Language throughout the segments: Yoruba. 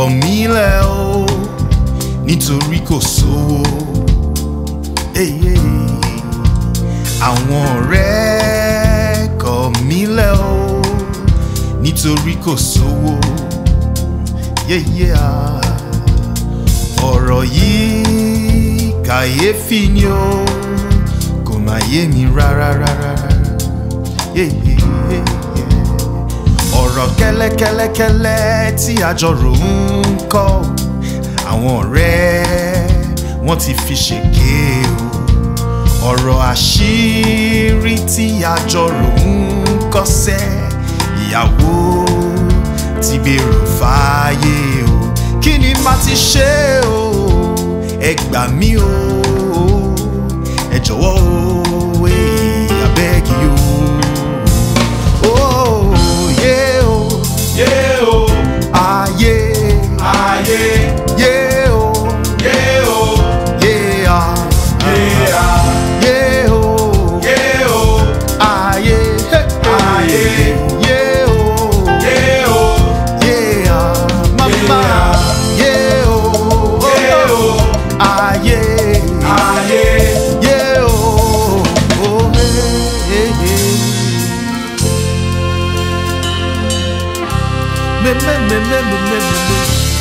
kọ̀ mí lẹ̀ o nítorí kò sówó. Hey, hey. àwọn ọ̀rẹ́ kọ̀ mí lẹ̀ o nítorí kò sówó. Yeah, yeah. ọ̀rọ̀ yìí kàyéfì ni o kò má yé mi rárá rárá. Yeah, yeah, yeah, yeah. ọ̀rọ̀ kẹ́lẹ́kẹ́lẹ́kẹ́lẹ́ tí àjọrò ń kọ́ àwọn ọ̀rẹ́ wọ́n ti fi ṣèké o ọ̀rọ̀ àṣírí tí àjọrò ń kọ́sẹ́ ìyàwó ti gbèrò fàáyé o kí ni màá ti ṣe o ẹ gbà mí o ẹ jọ̀wọ́ o ẹ abẹ́gi o. Oh, yeah, oh, Yeah, oh, ah, yeah, ah, yeah, yeah, oh, yeah, oh, yeah, ah, yeah, yeah, oh, yeah, oh, ah, yeah, hey, Ah, yeah. yeah, oh, yeah, oh, yeah, mama, yeah, oh, yeah, oh, ah, yeah, ah, yeah. yeah, oh, oh, hey, hey, hey. Me, me, me, me, me, me, me, me.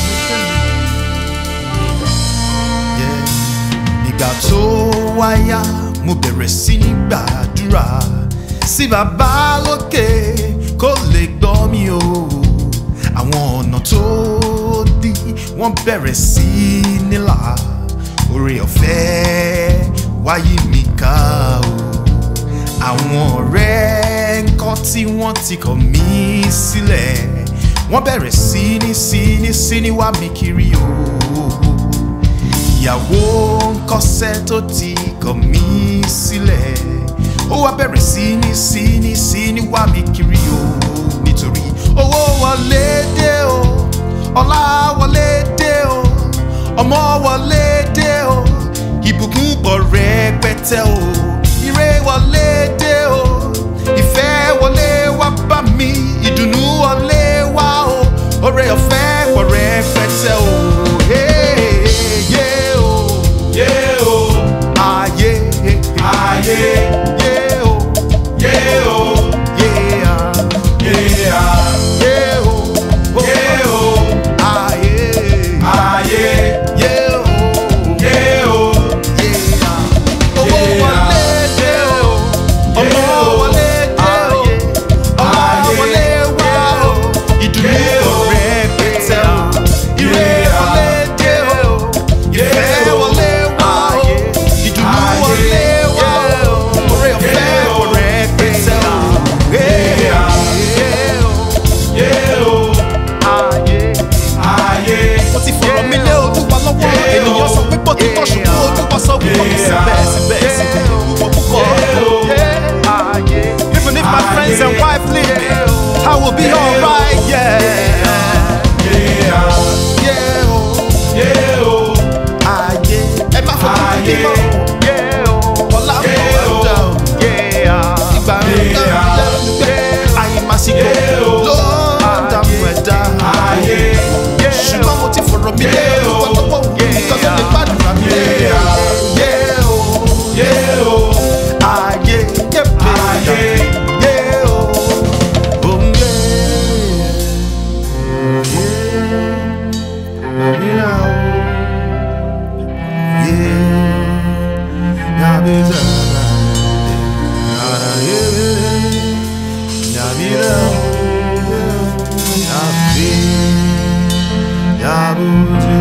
Yeah. Ìgbà tó wáyà mo bẹ̀rẹ̀ sí ní gbàdúrà sí bàbá lókè kó lè gbọ́ mi o. Àwọn ọ̀nà tó dí wọ́n bẹ̀rẹ̀ sí nílà oore ọ̀fẹ́ wáyé mi ká o. Àwọn ọ̀rẹ́ ńkọ́ tí wọ́n ti kọ̀ mí sílẹ̀ wọ́n bẹ̀rẹ̀ sí ní sí ní sí ní wá mi kiri o ìyàwó ńkọ́sẹ́ tó ti kọ̀ mí sílẹ̀ ó wá bẹ̀rẹ̀ sí ní sí ní sí ní wá mi kiri o nítorí owó wọlé dé o ọlá wọlé dé o ọmọ wọlé dé o ìbùkún pọ̀ rẹpẹtẹ o ire wọlé dé o ìfẹ́ wọlé wá bá mi ìdùnnú wọlé wá o oore ọ̀fẹ́ pọ̀ rẹpẹtẹ o. Hey, yeah, oh. Yeah, oh, Ah, yeah, ah, yeah, yeah, oh, yeah, oh, yeah, yeah, yeah, oh, oh, yeah, oh, ah, yeah, ah, yeah, yeah, oh, yeah, oh, yeah. Owó wọlé dé o, ọmọ wọlé dé o, ọmọ wọlé wá o, ìdùnnú rẹpẹtẹ o, ire wọlé dé o, ìfẹ́ wọlé wá o, ìdùnnú wọlé wá o, oore ọ̀fẹ́ wọ rẹpẹtẹ o. Yeah, yeah, oh, yeah, oh, ah, yeah ah, yeah. ó ti fọ̀rọ̀ mi lé olúwa lọ́wọ́ ènìyàn sọ pé bó ti tọ́ ṣùgbọ́n olúwa sọ pé kò ní síbẹ̀ síbẹ̀ síbẹ̀ olúwa púpọ̀. Even if my friends and wife leave me, I will be alright, yeah. Yeah, oh, Yeah, oh, ah, yeah. Ẹ má fojú mi mọ́. Yeah, oh, ọlá ń bọ̀ wá dà o. Yeah, ìgbà ń dá mi lẹ́nu pé àyèmásíkò ló ń dààmú ẹ̀dá. Ṣùgbọ́n mo ti fọ̀rọ̀ mi lé olúwa lọ́wọ́ nǹkan tó lè gbàdúrà mi lé. Yeah, oh, yeah, oh, ah, yeah, yeah, ah, yeah. yeah, oh, oh, yeah. Yeah,